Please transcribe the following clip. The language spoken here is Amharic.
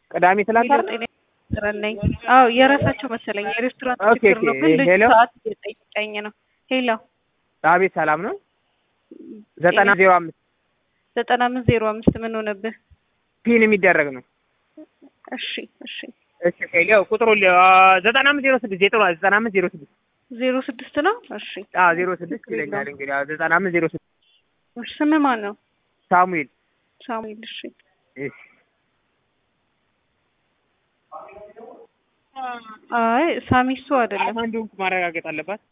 ቅዳሜ ትላንት አይደል? ጤና ይስጥልኝ። አዎ የራሳቸው መሰለኝ የሬስቶራንት ኦኬ፣ ችግር ነው፣ ኦኬ። ግን ልጁ ሄሎ? ሰዓት እየጠየቀኝ ነው። ሄሎ አቤት ሰላም ነው። ዘጠና ዜሮ አምስት ዘጠና አምስት ዜሮ አምስት ምን ሆነብህ? ፒን የሚደረግ ነው። እሺ እሺ እሺ ሄሎ ቁጥሩ ሊ- አ፣ ዘጠና አምስት ዜሮ ስድስት ዜሮ ዘጠና አምስት ዜሮ ስድስት ዜሮ ስድስት ነው። እሺ አዎ ዜሮ ስድስት ይለኛል እንግዲህ አዎ ዘጠና አምስት ዜሮ ስድስት እሺ ስምህ ማን ነው? ሳሙኤል ሳሙኤል። እሺ እሺ አይ ሳሚሱ አይደለም። አንዱን ማረጋገጥ አለባት